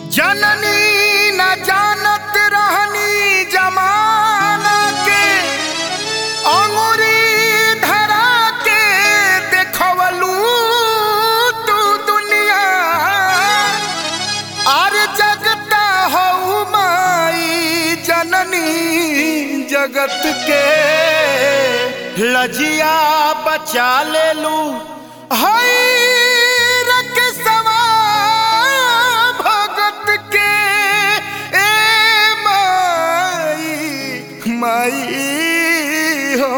जननी न जानत रहनी जमाना के अंगुरी धरा के देखवलू तू दुनिया आर जगता हऊ माई जननी जगत के लजिया बचा लेलू हई रकसवा भगत के ए माई माई हो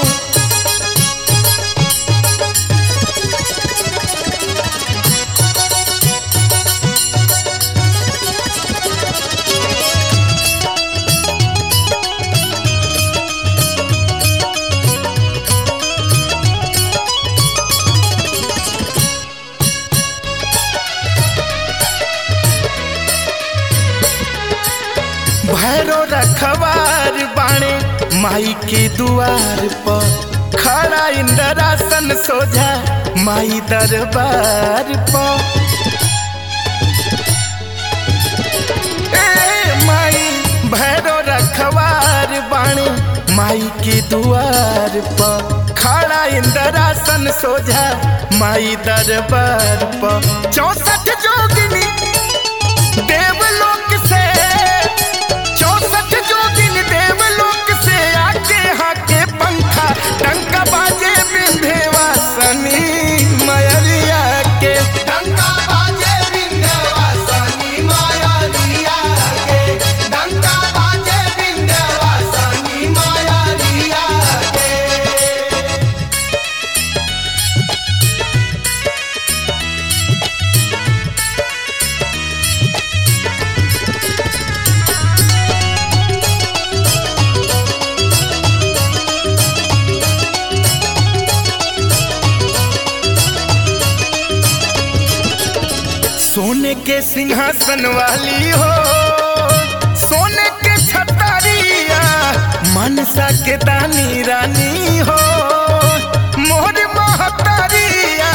भैरो रखवार बाणे माई के दुआर पर खड़ा इंदरासन सोझा माई दरबार पर ए माई भैरो रखवार बाणे माई के दुआर पर खड़ा इंदरासन सोझा माई दरबार पर चौसठ जोगिनी देवलोक से चौसठ जोगिन देवलोक से आके हाके पंखा टंका बाजे विंध्यवासनी मयरिया के डंका बाजे विंध्यवासनी मायारिया के डंका बाजे विंध्यवासनी मायारिया के सोने के सिंहासन वाली हो सोने के छतरिया मनसा के दानी रानी हो मोर महतरिया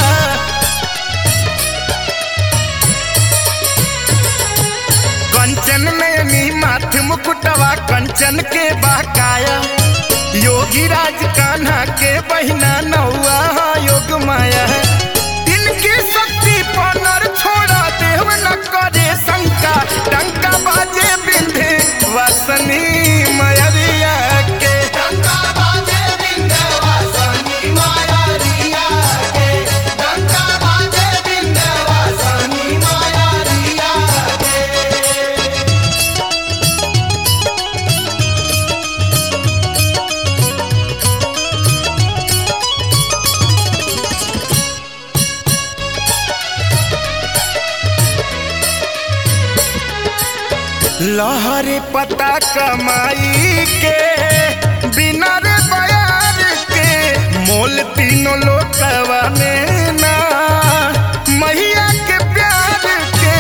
कंचन नयनी माथ मुकुटवा कंचन के बाकाया योगी राज कान्हा के बहिना नौआ योग माया इनकी शक्ति पनर छोड़ा देव न करे शंका टंका बाजे बिंधे वसनी मयरिया के डंका बाजे विंध्यवासनी मायारिया के डंका बाजे विंध्यवासनी मायारिया के लहरे पता कमाई के बिना रे बयार के मोल तीनों लोकवा में ना मैया के प्यार के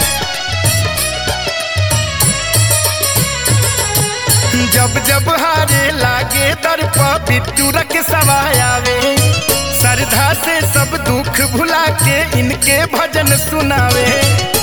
जब जब हारे लागे दर पर बिट्टू रख सवायावे श्रद्धा से सब दुख भुला के इनके भजन सुनावे